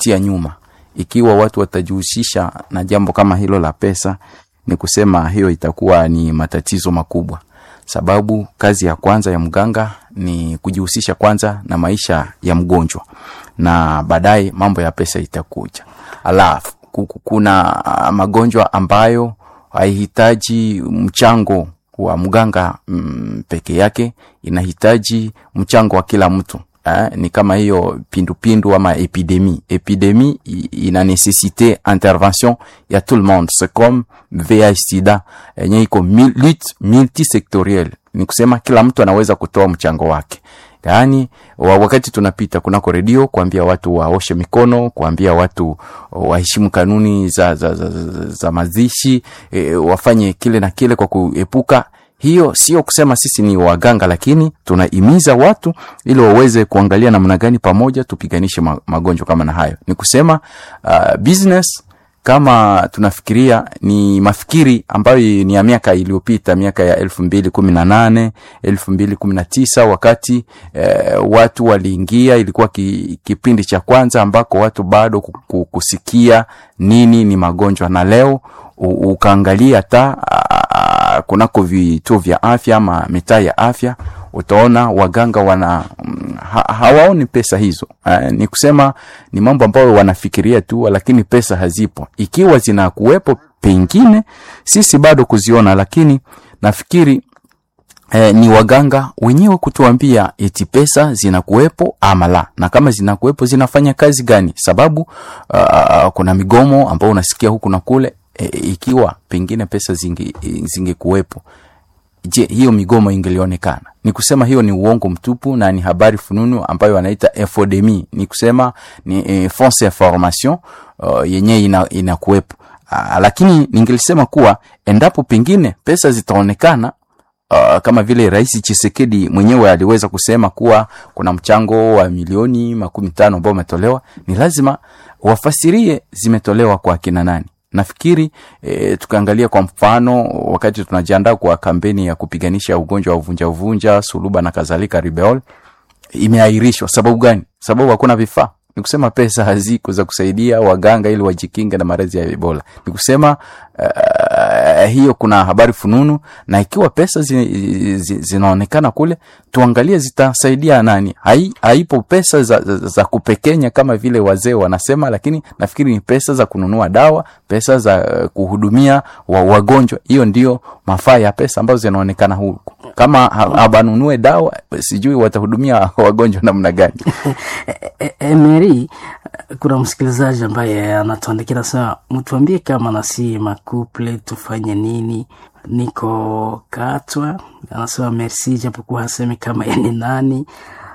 kututia nyuma. Ikiwa watu watajihusisha na jambo kama hilo la pesa, ni kusema hiyo itakuwa ni matatizo makubwa, sababu kazi ya kwanza ya mganga ni kujihusisha kwanza na maisha ya mgonjwa, na baadaye mambo ya pesa itakuja. Alafu kuna magonjwa ambayo haihitaji mchango wa mganga mm, peke yake, inahitaji mchango wa kila mtu. Eh, ni kama hiyo pindupindu ama epidemi. Epidemi ina necessite intervention ya tout le monde, c'est comme VIH sida yenye iko lutte multisectorielle, ni kusema kila mtu anaweza kutoa mchango wake. Yaani wakati tunapita kunako redio kuambia watu waoshe mikono, kuambia watu waheshimu kanuni za, za, za, za, za mazishi e, wafanye kile na kile kwa kuepuka hiyo sio kusema sisi ni waganga, lakini tunahimiza watu ili waweze kuangalia namna gani pamoja tupiganishe magonjwa kama na hayo. Ni kusema uh, business kama tunafikiria ni mafikiri ambayo ni ya miaka iliyopita, miaka ya elfu mbili kumi na nane elfu mbili kumi na tisa wakati eh, watu waliingia, ilikuwa ki, kipindi cha kwanza ambako watu bado kusikia nini ni magonjwa, na leo ukaangalia hata kunako vituo vya afya ama mitaa ya afya utaona waganga wana ha, hawaoni pesa hizo. Uh, ni kusema ni mambo ambayo wanafikiria tu, lakini pesa hazipo. Ikiwa zinakuwepo, pengine sisi bado kuziona, lakini nafikiri eh, ni waganga wenyewe kutuambia eti pesa zinakuwepo ama la, na kama zinakuwepo zinafanya kazi gani? Sababu uh, kuna migomo ambao unasikia huku na kule. E, ikiwa pengine pesa zinge zingekuwepo, je, hiyo migomo ingelionekana? Ni kusema hiyo ni uongo mtupu na ni habari fununu ambayo wanaita infodemi, ni kusema ni e, fausse information uh, yenyewe ina, inakuwepo. Uh, lakini ningelisema kuwa endapo pengine pesa zitaonekana Uh, kama vile Rais Chisekedi mwenyewe aliweza kusema kuwa kuna mchango wa milioni makumi tano ambao umetolewa, ni lazima wafasirie zimetolewa kwa kina nani. Nafikiri e, tukaangalia kwa mfano wakati tunajiandaa kwa kampeni ya kupiganisha ugonjwa wa uvunja uvunja, suluba na kadhalika, ribeol imeahirishwa. Sababu gani? Sababu hakuna vifaa. Ni kusema pesa haziko za kusaidia waganga ili wajikinge na maradhi ya Ebola. Ni kusema uh, hiyo kuna habari fununu, na ikiwa pesa zi, zi, zinaonekana kule, tuangalie zitasaidia nani. Hai, haipo pesa za, za, za kupekenya kama vile wazee wanasema, lakini nafikiri ni pesa za kununua dawa, pesa za uh, kuhudumia wa, wagonjwa. Hiyo ndio mafaa ya pesa ambazo zinaonekana huku. Kama habanunue dawa, sijui watahudumia wagonjwa namna gani? Emery, kuna msikilizaji ambaye anatuandikia nasema, mtuambie kama nasi makuple tufanye nini? Niko Katwa, anasema merci, japokuwa hasemi kama yani nani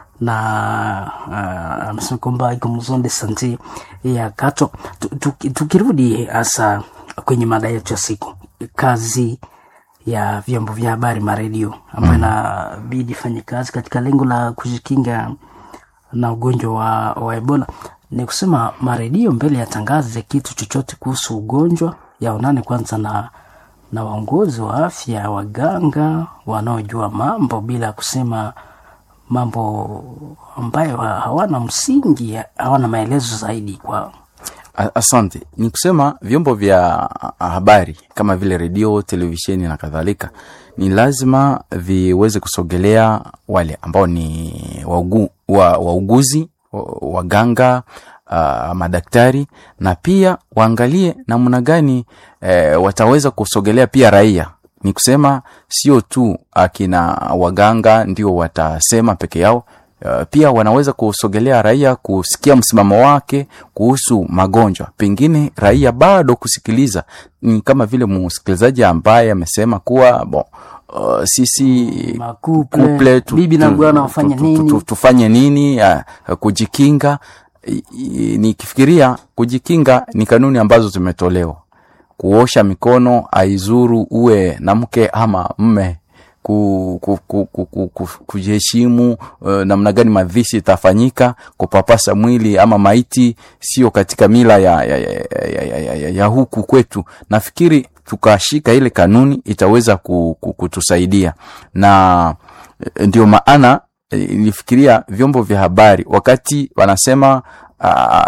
na uh, amesema kwamba iko mzonde sante ya Katwa. Tukirudi hasa kwenye mada yetu ya siku, kazi ya vyombo vya habari maredio ambayo inabidi mm. fanye kazi katika lengo la kujikinga na ugonjwa wa, wa Ebola ni kusema maredio mbele yatangaze kitu chochote kuhusu ugonjwa yaonane kwanza na na waongozi wa afya, waganga wanaojua mambo, bila kusema mambo ambayo hawana msingi, hawana maelezo zaidi kwa Asante. Ni kusema vyombo vya habari kama vile redio, televisheni na kadhalika, ni lazima viweze kusogelea wale ambao ni waugu, wa, wauguzi, waganga, uh, madaktari na pia waangalie namna gani eh, wataweza kusogelea pia raia. Ni kusema sio tu akina waganga ndio watasema peke yao. Uh, pia wanaweza kusogelea raia kusikia msimamo wake kuhusu magonjwa. Pengine raia bado kusikiliza, ni kama vile msikilizaji ambaye amesema kuwa bon, uh, sisi Makuple, kuple tu, bibi na tu- bwana tu- wafanye tu- nini? tu- tufanye nini uh, kujikinga. I- i- Nikifikiria kujikinga ni kanuni ambazo zimetolewa, kuosha mikono aizuru uwe na mke ama mme ku, ku, ku, ku, ku, ku, kujiheshimu uh, namna gani mavishi itafanyika, kupapasa mwili ama maiti sio katika mila ya, ya, ya, ya, ya, ya, ya, ya huku kwetu. Nafikiri tukashika ile kanuni itaweza ku, ku, kutusaidia na eh, ndio maana eh, nilifikiria vyombo vya habari wakati wanasema uh,